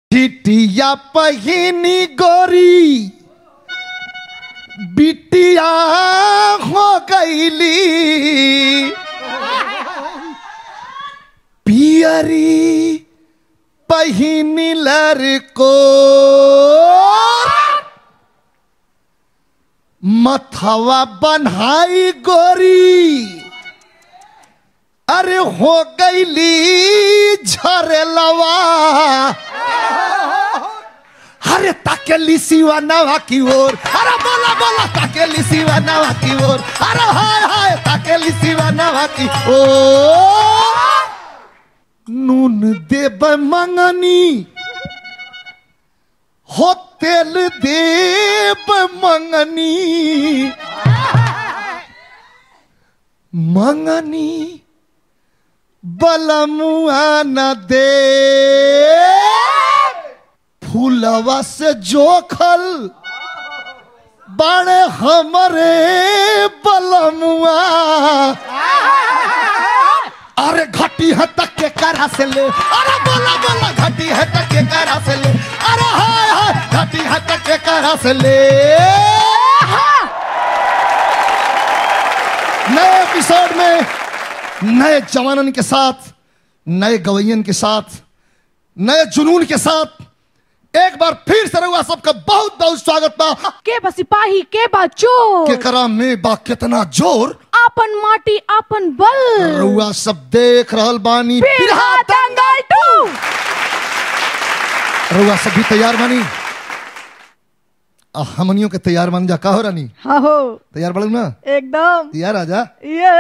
चिटिया पहिनी गोरी बिटिया हो गईली पियरी पहिनी लड़को मथवा बन्हाई गोरी अरे हो गईली झरेलवा अरे ताकेली सिवा नवा की ओर अरे बोला बोला ताकेली सिवा नवा की ओर अरे हाय हाय ताकेली सिवा नवा की ओर नून देब मंगनी हो तेल देब मंगनी मंगनी बलमुआ न दे फूलवा से जोखल बड़े हमरे बलमुआ अरे घटी है तक के करा से ले अरे बोला बोला घटी है तक के करा से ले अरे हाय हाय घटी है तक के करा से ले नए एपिसोड में नए जवानन के साथ नए गवैयन के साथ नए जुनून के साथ एक बार फिर से रहुआ सबका बहुत बहुत स्वागत बा के बा सिपाही के बा चोर के करा में बा कितना जोर आपन माटी आपन बल रहुआ सब देख रहल बानी बिरहा दंगल टू रहुआ सब भी तैयार बानी आ, हमनियों के तैयार बन जा का हो रानी हाँ हो तैयार बड़ू ना एकदम तैयार आ जा ये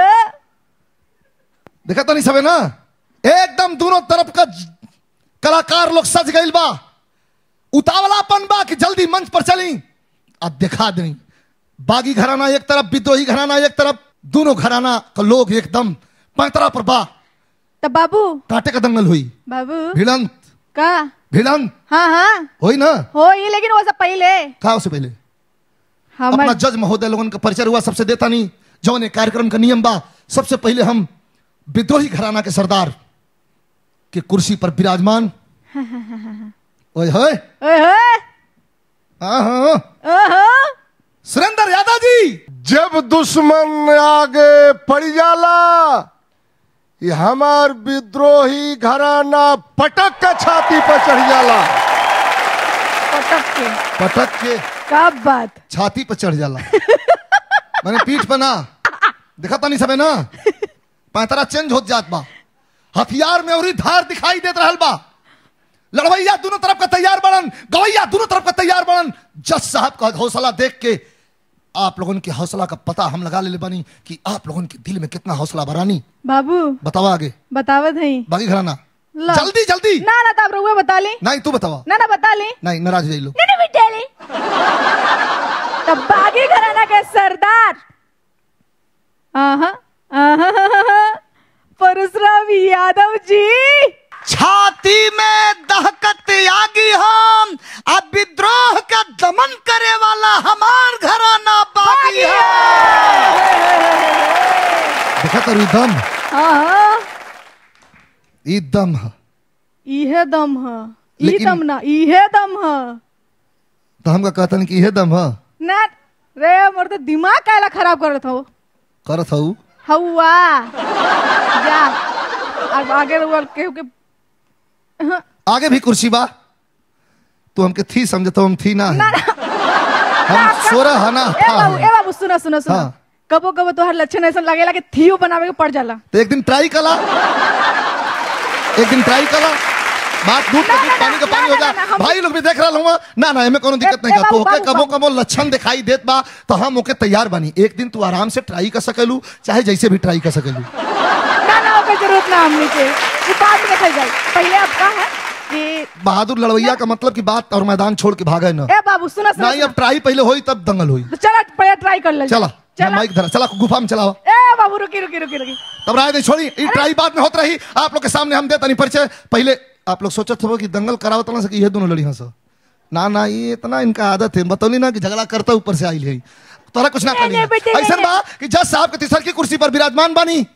देखा तो नहीं सबे ना एकदम दोनों तरफ का ज- कलाकार लोग सज गइल बा उतावलापन बा कि जल्दी मंच पर चली अब दिखा दें बागी घराना एक तरफ विद्रोही घराना एक तरफ दोनों घराना का लोग एकदम पैतरा पर बा तब बाबू कांटे का दंगल हुई बाबू भिड़ंत का भिड़ंत हाँ हाँ हुई ना हो ये लेकिन वो सब पहले का उससे पहले हमर अपना जज महोदय लोगन का परिचय हुआ सबसे देता नहीं जौन ये कार्यक्रम का नियम बा सबसे पहले हम विद्रोही घराना के सरदार के कुर्सी पर विराजमान ओए होए ओए होए हाँ हाँ ओहो सुरेंद्र यादव जी जब दुश्मन आगे पड़ जाला ये हमार विद्रोही घराना पटक के छाती पर चढ़ जाला पटक के पटक के का बात छाती पर चढ़ जाला मैंने पीठ पर ना देखा तो नहीं सबे ना पैतरा चेंज हो जात बा हथियार में और धार दिखाई देत रहल बा लड़वैया दोनों तरफ का तैयार बनन गवैया दोनों तरफ का तैयार बनन जज साहब का हौसला देख के आप लोगों के हौसला का पता हम लगा ले बनी कि आप लोगों के दिल में कितना हौसला बरानी बाबू बतावा आगे बतावत है बाकी घराना ला। जल्दी जल्दी ना ना तब रुआ बता ली नहीं तू बतावा ना ना बता ली नहीं नाराज हो जाइलो ना ना बिटा ली तब बागी घराना के सरदार आहा आहा परशुराम यादव जी छाती में दहकत आगी हम अब विद्रोह का दमन करे वाला हमार घराना बागी है देखा तो ई दम आहा ई दम है इहे दम ह ई लेकिन- दम ना इहे दम ह तो हमका कहतन कि इहे दम है ना रे मोर तो दिमाग काला खराब करत हो करत हऊ हवा जा अब आगे रुआ केहू के हाँ, आगे भी कुर्सी बा तू हमके थी समझतो हम थी ना है हम सोरह है ना ए था बाबू ए बाबू सुनो सुनो सुनो हाँ। कबो कबो तोहर लक्षण ऐसा लगेला कि थियो बनावे के पड़ जाला तो एक दिन ट्राई कला एक दिन ट्राई कला बात दूध का ना, दूध ना, पानी का ना, पानी ना, हो जा ना, हम- भाई लोग भी देख रहा हूँ ना ना एमे कोनो दिक्कत ए, नहीं ए, का तो बाबू, ओके बाबू, कबो बाबू। कबो लक्षण दिखाई देत बा तो हम ओके तैयार बनी एक दिन तू आराम से ट्राई कर सकेलू चाहे जैसे भी ट्राई कर सकेलू ना ना ओके जरूरत ना हमनी के ये बाद में देखल जाए पहले अब का है कि बहादुर लड़वैया का मतलब की बात और मैदान छोड़ के भागे ना ए बाबू सुनो सुनो नहीं अब ट्राई पहले होई तब दंगल हुई तो चला पहले ट्राई कर ले चला मैं चला माइक धरा चला गुफा में चलावा ए बाबू रुकी रुकी रुकी रुकी तब राय नहीं छोड़ी ई ट्राई बाद में होत रही आप लोग के सामने हम देता नहीं परिचय पहले आप लोग सोचत हो कि दंगल करावत ना सके ये दोनों लड़ी हंसो ना ना ये इतना इनका आदत है बतौली ना कि झगड़ा करता ऊपर से आई है तोरा कुछ ना नहीं, नहीं, बेटे, करी नहीं, ऐसा बा कि जज साहब के तीसर की कुर्सी पर विराजमान बानी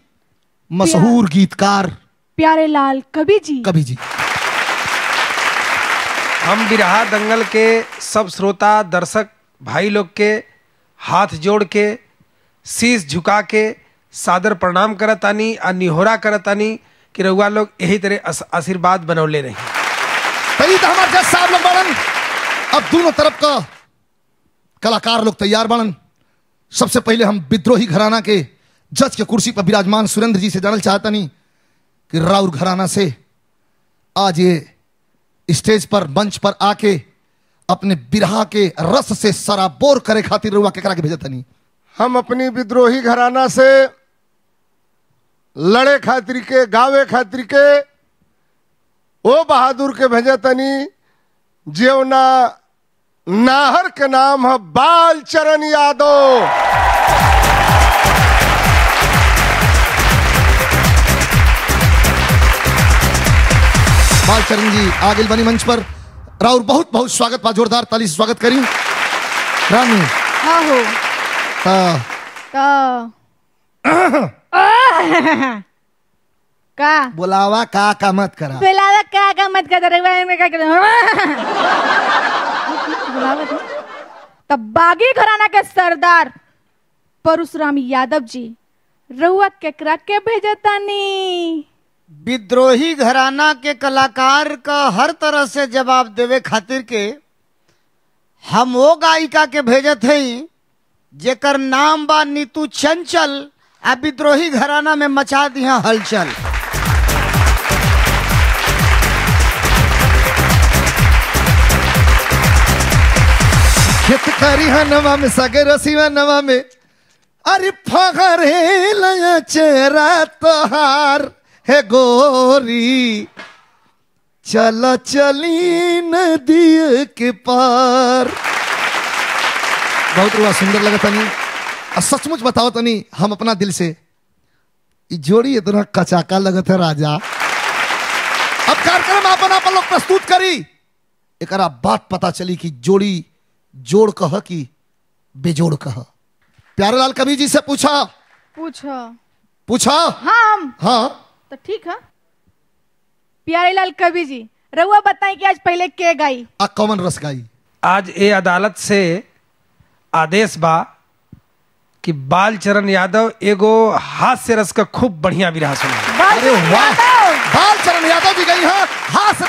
मशहूर गीतकार प्यारे लाल कवि जी कवि जी हम बिरहा दंगल के सब श्रोता दर्शक भाई लोग के हाथ जोड़ के शीश झुका के सादर प्रणाम करतानी आ निहोरा करतानी कि रउआ लोग यही तरह आस- आशीर्वाद बनौले रही तई तो हमारे जज साहब लोग बड़न अब दोनों तरफ का कलाकार लोग तैयार बड़न सबसे पहले हम विद्रोही घराना के जज के कुर्सी पर विराजमान सुरेंद्र जी से जानल चाहतनी कि राउर घराना से आज ये स्टेज पर मंच पर आके अपने बिरहा के रस से सराबोर करे खातिर रुआ केकरा के भेजतनी हम अपनी विद्रोही घराना से लड़े खातिर के गावे खातिर के ओ बहादुर के भेजे तनी जेवना नाहर के नाम है बाल चरण यादव बालचरण जी आगे बनी मंच पर राउर बहुत बहुत स्वागत बा जोरदार ताली से स्वागत करी रानी हाँ हो ता तो का बुलावा का का मत करा बुलावा का का मत कर रहे में क्या कर बुलावा तो तब बागी घराना के सरदार परशुराम यादव जी रउआ केकरा के भेजतानी विद्रोही घराना के कलाकार का हर तरह से जवाब देवे खातिर के हम वो गायिका के भेजत हई जेकर नाम बा नीतू चंचल आ विद्रोही घराना में मचा दिया हलचल खेत करी नवा में सगे रसीवा नवा में अरे फगरे लया चेहरा तोहार है गोरी चल चली नदी के पार बहुत रुआ सुंदर लगा तनी और सचमुच बताओ तनी हम अपना दिल से ई जोड़ी इतना कचाका लगत है राजा अब कार्यक्रम अपन अपन लोग प्रस्तुत करी एकरा बात पता चली कि जोड़ी जोड़ कह कि बेजोड़ कह प्यारेलाल कवि जी से पूछा पूछो पूछा हम हाँ तो ठीक है प्यारेलाल कवि जी रउआ बताई कि आज पहले के गाई आ कौन रस गाई आज ये अदालत से आदेश बा कि बाल चरण यादव एगो हास्य रस का खूब बढ़िया विरहा सुना अरे वाह बाल चरण यादव जी गई हैं हाथ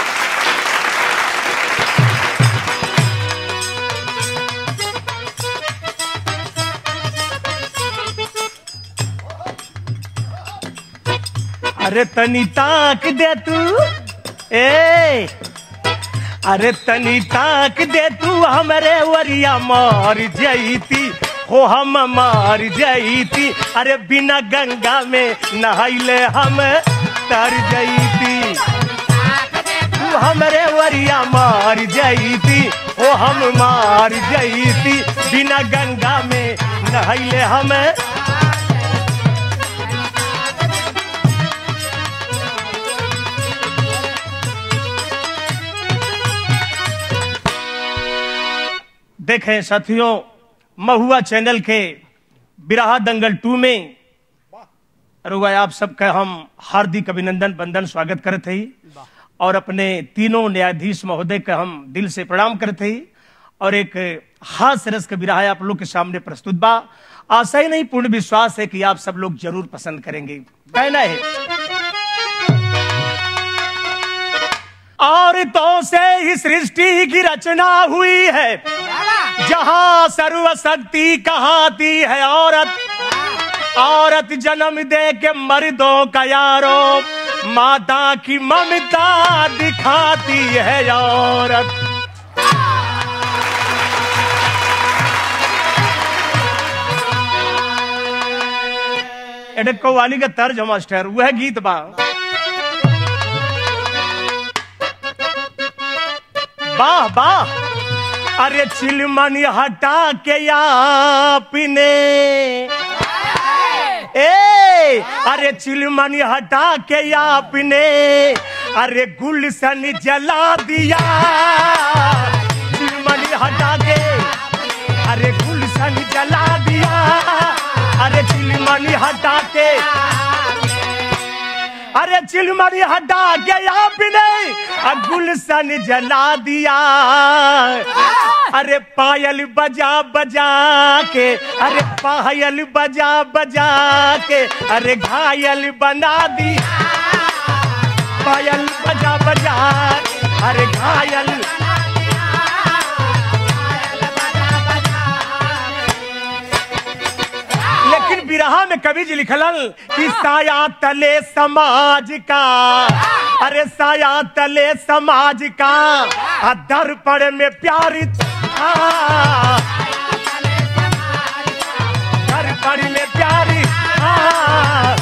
अरे तनी ताक दे तू ए अरे तनी ताक दे तू हमरे वरिया मार जईती हो हम मार जईती अरे बिना गंगा में नहाइले हम तर जईती तू हमरे वरिया मार जईती ओ हम मार जईती बिना गंगा में नहाइले हम देखें साथियों महुआ चैनल के बिराहा दंगल टू में रुआ आप सबका हम हार्दिक अभिनंदन बंदन स्वागत करते ही और अपने तीनों न्यायाधीश महोदय का हम दिल से प्रणाम करते ही और एक हास्य रस का बिराहा आप लोग के सामने प्रस्तुत बा आशा ही नहीं पूर्ण विश्वास है कि आप सब लोग जरूर पसंद करेंगे कहना है और तो से ही सृष्टि की रचना हुई है जहां सर्वशक्ति कहाती है औरत औरत जन्म दे के मर्दों का यारो माता की ममता दिखाती है औरत एडे कव्वाली का तर्ज है मास्टर वह गीत बा वाह वाह अरे चिलमनी हटा के आपने ए अरे चिलमनी हटा के आपने अरे गुलशन जला दिया चिलमनी हटा के अरे गुलशन जला दिया अरे चिलमनी हटा के अरे चिलमनी हटा के आपने आ गुलशन जला दिया अरे पायल बजा बजा के अरे पायल बजा बजा के अरे घायल बना दी पायल बजा बजा अरे घायल लेकिन बिरहा में कवि जी लिखलन कि साया तले समाज का अरे साया तले समाज का आ दर्पण में प्यारी था दर्पण में प्यारी था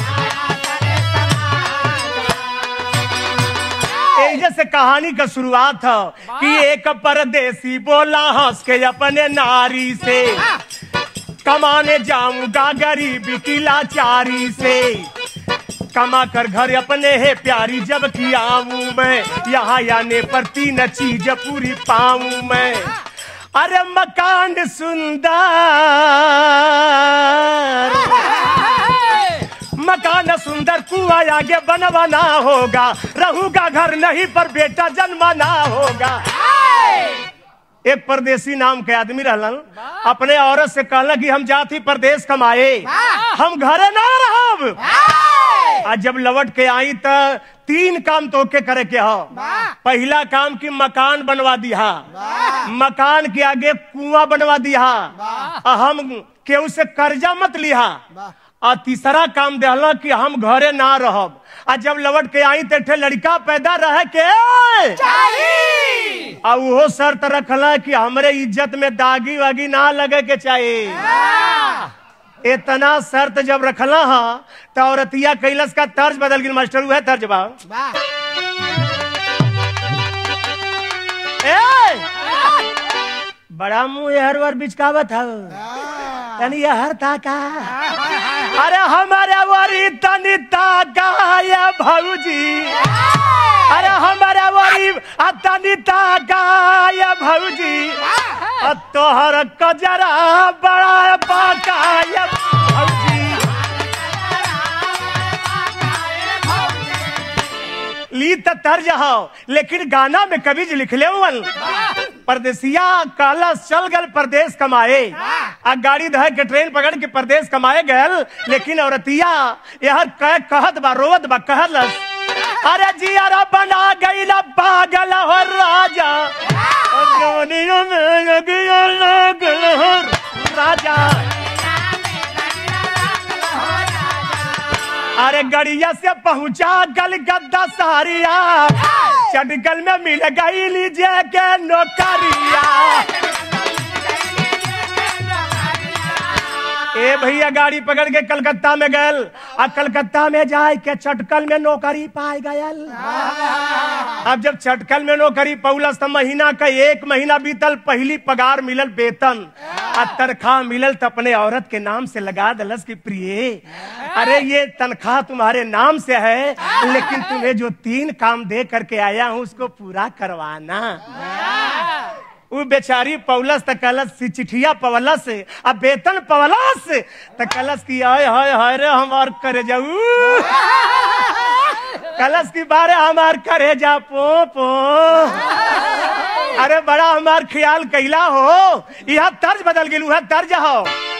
एजे से कहानी का शुरुआत है कि एक परदेसी बोला हंस के अपने नारी से कमाने जाऊंगा गरीबी की लाचारी से कमा कर घर अपने है प्यारी जब की आऊं मैं यहाँ आने पर तीन चीज पूरी पाऊं मैं अरे मकान सुंदर मकान सुंदर कुआ आगे बनवाना होगा रहूगा घर नहीं पर बेटा जन्माना होगा एक परदेसी नाम के आदमी रहलन अपने औरत से कहला कि हम जाती परदेश कमाए हम घरे ना रहब आ जब लौट के आई त तीन काम तो के करे के हो पहला काम की मकान बनवा दिया मकान के आगे कुआं बनवा दिया आ हम केहू से कर्जा मत लिहा आ तीसरा काम देहला कि हम घरे ना रहब आ जब लौट के आई तो लड़का पैदा रहे के आ उहो शर्त रखला कि हमरे इज्जत में दागी वागी ना लगे के चाहिए इतना शर्त जब रखला हा तो औरतिया कैलस का तर्ज बदल गई मास्टर है तर्ज बा ए! बड़ा मुंह हर बार बिचकावत है तनी हर ताका अरे हमारे वरी तनी ताका या भौजी अरे हमारे वरी आ तनी ताका या भौजी आ तोहर कजरा बड़ा बाका या भौजी ली त तर्ज हो लेकिन गाना में कवि जी लिखले हुवन परदेसिया काला चल गल परदेश कमाए आ गाड़ी धह के ट्रेन पकड़ के परदेश कमाए गल लेकिन औरतिया यह कह कहत बा रोवत बा कहलस अरे जियारा बना गई पागल हो राजा और जवानियों में लगिया लागल हो राजा अरे गड़िया से पहुंचा गल गद्दा सारिया चटकल में मिल गई लीजिए के नौकरिया ए भैया गाड़ी पकड़ के कलकत्ता में गल आ कलकत्ता में जाए के चटकल में नौकरी पाए गयल अब जब चटकल में नौकरी पौलस तो महीना का एक महीना बीतल पहली पगार मिलल वेतन आ तनख्वाह मिलल तो अपने औरत के नाम से लगा दलस की प्रिय अरे ये तनख्वाह तुम्हारे नाम से है लेकिन तुम्हें जो तीन काम दे करके आया हूँ उसको पूरा करवाना वो बेचारी पौलस त कलस सी चिठिया पवलस अब वेतन पवलस त कलस की आय हाय हाय रे हमार करे जाऊ कलश की बारे हमार करे जा पो पो अरे बड़ा हमार ख्याल कैला हो यह तर्ज बदल गेलू है तर्ज हो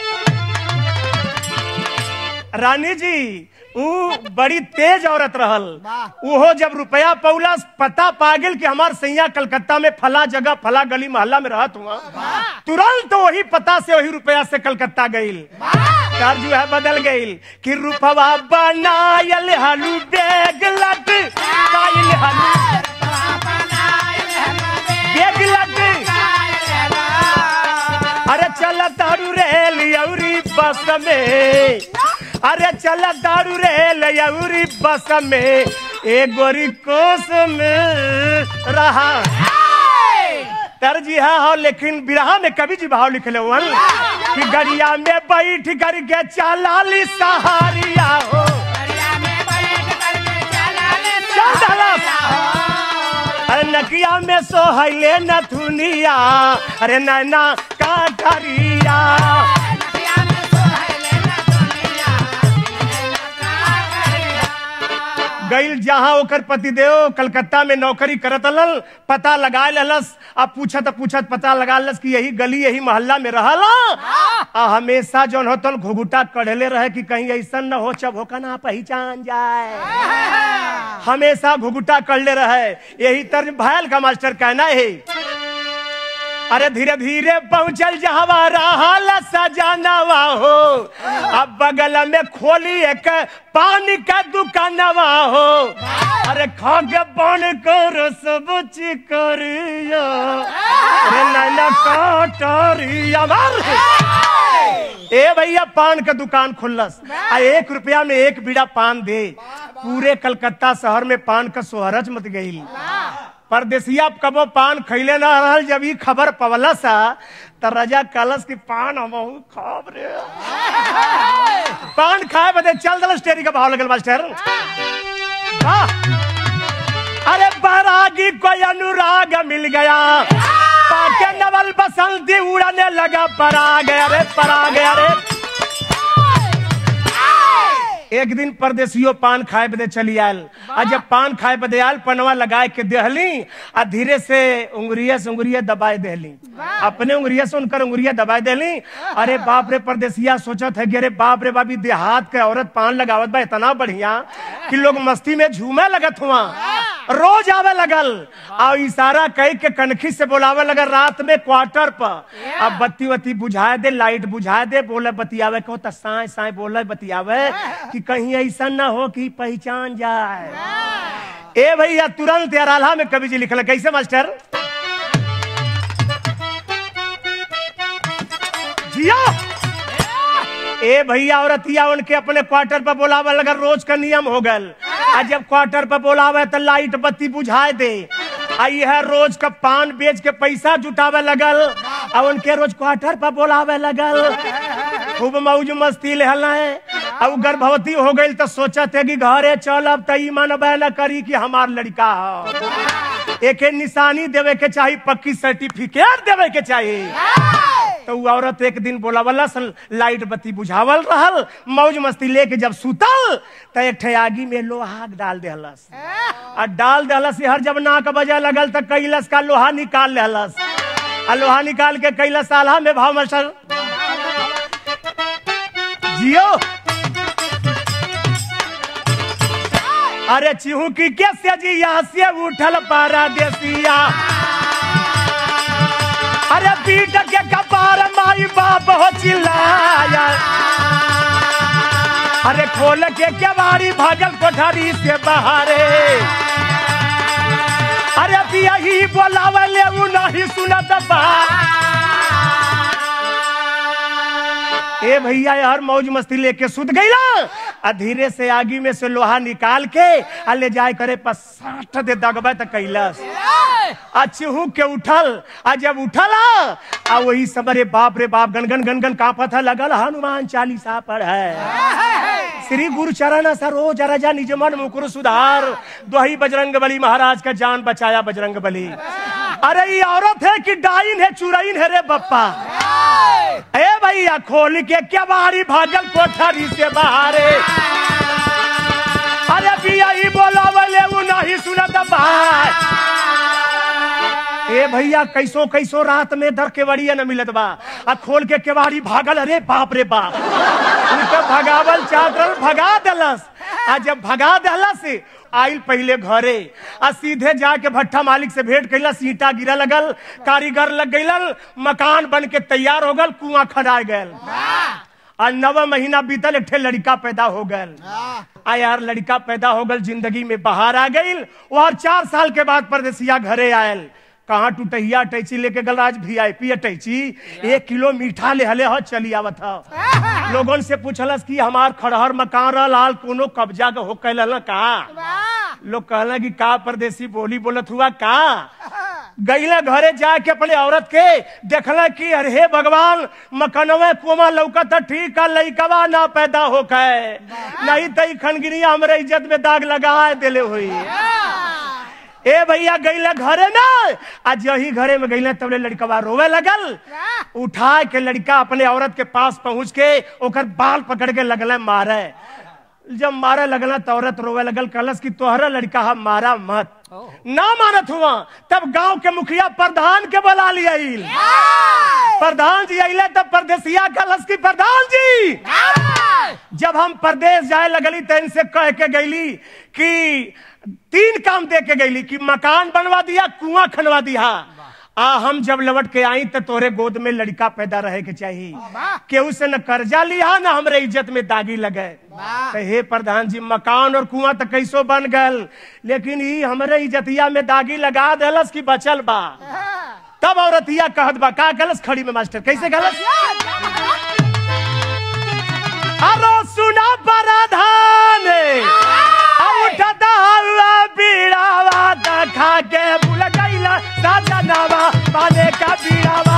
रानी जी ऊ बड़ी तेज औरत रहल उहो जब रुपया पौला पता पा गेल कि हमार सैया कलकत्ता में फला जगह फला गली मोहल्ला में रहत हुआ तुरंत तो वही पता से वही रुपया से कलकत्ता गईल तर्ज है बदल गईल कि रुपवा बनायल हलू बेग लग कायल हलू बेग लग अरे चल दारू रेल यौरी बस में अरे चल दारू रेल यौरी बस में ए गोरी कोस में रहा तरजी है हो लेकिन बिरहा में कवि जी भाव लिखले हुअन कि गड़िया में बैठ कर के चलाली सहारिया हो चल दलस। अरे नकिया में सोहले नथुनिया अरे नैना का करिया गईल जहां ओकर पतिदेव कलकत्ता में नौकरी करत हलन पता लगा ललस अब पूछत पूछत पता लगा लस कि यही गली यही मोहल्ला में रहल आ हमेशा जौन होतल घुघुटा कढ़ले रहे कि कहीं ऐसा न हो चबोका ना पहचान जाए हमेशा घुघुटा कढ़ले रहे यही तर भयल का मास्टर कहना है अरे धीरे धीरे पहुंचल जहवा रहल सजनवा हो अब बगल में खोली एक पानी का दुकानवा हो अरे खा के पान कर सब चिकरिया अरे नैना काटरिया मार ए भैया पान का दुकान खुल्लस आ एक रुपया में एक बीड़ा पान दे पूरे कलकत्ता शहर में पान का सोहरच मत गई परदेसिया कबो पान खैले ना रहल जब ई खबर पवला सा त रजा कलस की पान हम खाब रे पान खाए बदे चल दल स्टेरी का भाव लगल मास्टर वाह अरे बैरागी को अनुराग मिल गया पाके नवल बसंती उड़ने लगा पराग अरे पराग अरे एक दिन परदेसियो पान खाए बदे चली आयल आ जब पान खाए बदे आयल पनवा लगाए के देहली आ धीरे से उंगरिया से उंगरिया दबाए देहली अपने उंगरिया से उनकर उंगरिया दबाए देहली अरे बाप रे परदेसिया सोचत है कि अरे बाप रे बाबी देहात के औरत पान लगावत बा इतना बढ़िया कि लोग मस्ती में झूमे लगत हुआ रोज आवे लगल आ इशारा कह के कनखी से बोलावे लगल रात में क्वार्टर पर अब बत्ती वत्ती बुझाए दे लाइट बुझाए दे बोले बतियावे कहो त साए साए बोले बतियावे कि कहीं ऐसा ना हो कि पहचान जाए ए भैया तुरंत यार आल्हा में कवि जी लिखल कैसे मास्टर जिया ए भैया औरतिया उनके अपने क्वार्टर पर बोलावे लगा रोज का नियम हो गल आ जब क्वार्टर पर बोलावे तो लाइट बत्ती बुझाए दे आ यह रोज का पान बेच के पैसा जुटावे लगल आ उनके रोज क्वार्टर पर बोलावे लगल खूब मौज मस्ती लेहल है अब गर्भवती हो गई तो सोचत है कि घरे चलब तो ई मनबे न करी कि हमार लड़का हो एके निशानी देवे के चाहिए पक्की सर्टिफिकेट देवे के चाहिए तो वो औरत एक दिन बोलावला सन लाइट बत्ती बुझावल रहल मौज मस्ती लेके जब सुतल तो एक ठे आगी में लोहा डाल देहलस आ डाल देहलस हर जब नाक बजे लगल तो कैलस का लोहा निकाल लेहलस आ लोहा निकाल के कैलस साला में भाव मसल जियो अरे चिहू की कैसे जिया से उठल पारा देसिया अरे पीट के कपार माई बाप हो चिल्लाया अरे खोल के केवाड़ी भागल कोठरी से बाहरे अरे पिया ही बोलावे ले उ नहीं सुनत बा ए भैया यार मौज मस्ती लेके सुत गईला आ धीरे से आगी में से लोहा निकाल के आ ले जाए करे पर साठ दे दगबे त कैलस आ चिहू के उठल आ जब उठल आ वही सबरे बाप रे बाप गनगन गनगन कांपत है लगल हनुमान चालीसा पढ़ है श्री गुरु चरण सरोज रजा निज मन मुकुर सुधार दोही बजरंग बली महाराज का जान बचाया बजरंग बली अरे ये औरत है कि डाइन है चुराइन है रे बप्पा ए भैया खोल के क्या बारी भागल कोठरी से बाहरे अरे पिया ही बोला बोले वो नहीं सुनत भाई ए भैया कैसो कैसो रात में दर के बड़िया न मिलत बा आ खोल के केवाड़ी भागल अरे बाप रे बाप उनके भगावल चादर भगा देलस आ जब भगा देलस आइल पहले घरे आ सीधे जाके भट्ठा मालिक से भेंट कैलस ईटा गिरा लगल कारीगर लग गइल मकान बन के तैयार हो गल कुआं खड़ा गल आ नव महीना बीतल एक ठे लड़का पैदा हो गल आ यार लड़का पैदा हो गल जिंदगी में बाहर आ गई और चार साल के बाद परदेसिया घरे आयल कहाँ टूटहिया अटैची लेके गल आज वी आई पी अटैची एक किलो मीठा ले हले ह चली आवत ह लोगन से पूछलस कि हमार खड़हर मकान रह लाल कोनो कब्जा के हो कैल का लोग कहला कि का परदेसी बोली बोलत हुआ का गईला घरे जाके अपने औरत के देखला कि अरे हे भगवान मकनवे कोमा लौकत ठीक का लइकवा ना पैदा हो के नहीं तई खनगिरिया हमरे इज्जत में दाग लगा देले हुई ए भैया गईला घरे में आज यही घरे में गईला तबले लड़कवा रोवे लगल उठा के लड़का अपने औरत के पास पहुंच के ओकर बाल पकड़ के लगल मारे जब मारा लगला तो औरत रोवे लगल कलस की तोहरा लड़का हम मारा मत ना मानत हुआ तब गांव के मुखिया प्रधान के बुला लिया प्रधान जी अले तब परदेसिया कलस की प्रधान जी जब हम प्रदेश जाए लगली तो इनसे कह के गईली कि तीन काम दे के गईली कि मकान बनवा दिया कुआं खनवा दिया आ हम जब लौट के आई तो तोरे गोद में लड़का पैदा रहे के चाहिए केहू से न कर्जा लिया न हमरे इज्जत में दागी लगे तो हे प्रधान जी मकान और कुआं तो कैसो बन गल लेकिन ई हमरे इज्जतिया में दागी लगा देलस की बचल बा तब औरतिया कहत बा का गलस खड़ी में मास्टर कैसे गलस अरे सुना प्रधान उठता हुआ बीड़ावा देखा के भूल गईला सजनावा पाने का बीड़ावा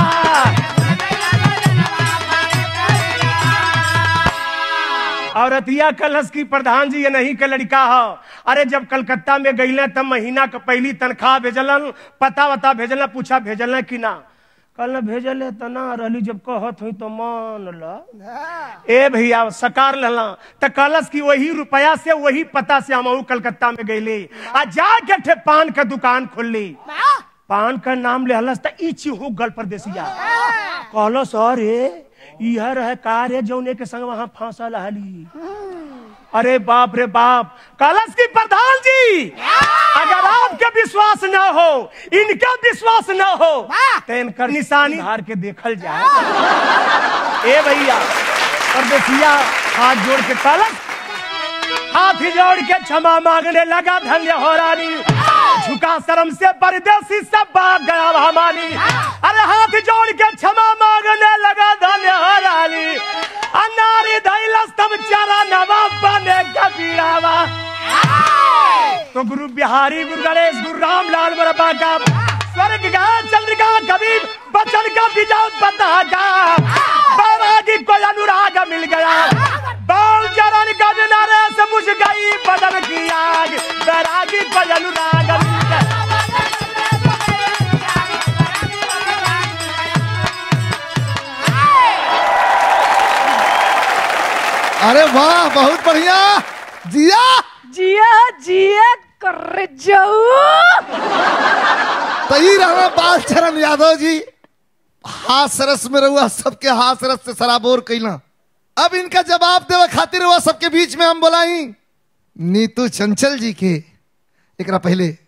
औरतिया कलश की प्रधान जी ये नहीं के लड़का हो अरे जब कलकत्ता में गईले तब महीना का पहली तनख्वाह भेजलन पता वता भेजल पूछा भेजल कि ना कल भेजल त ना रहली जब कहत हुई तो मान ल ए भैया सकार लला त कलश की वही रुपया से वही पता से हम कलकत्ता में गईली आ जाके ठे पान का दुकान खोलली पान का नाम लेहलस त ई चिहू गल परदेसिया कहलस अरे यह रहे कार है जौने के संग वहां फांसा लहली अरे बाप रे बाप कलश की प्रधान जी अगर आपके विश्वास न हो इनका विश्वास न हो तो इनकर निशानी धार के देखल जाए ए भैया परदेसिया हाथ जोड़ के कलश हाथ जोड़ के क्षमा मांगने लगा धन्य हो रानी झुका शर्म से परदेसी सब भाग गया हमारी अरे हाथ जोड़ के क्षमा मांगने लगा धन्य हो रानी अनारी धैलस तब चारा नवाब बने कबीरावा तो गुरु बिहारी गुरु गणेश गुरु रामलाल बरबा का स्वर्ग का चंद्रिका कबीर बचन का विजय बता का बैरागी को अनुराग मिल गया बाल चरण का किनारे से बुझ गई बदन की आग बैरागी को अनुराग मिल गया अरे वाह बहुत बढ़िया जिया जिया जिया कर जाऊ तही रहना बाल चरण यादव जी हाथ सरस में रहुआ सबके हाथ सरस से सराबोर कैला अब इनका जवाब देवे खातिर हुआ सबके बीच में हम बोलाई नीतू चंचल जी के एकरा पहले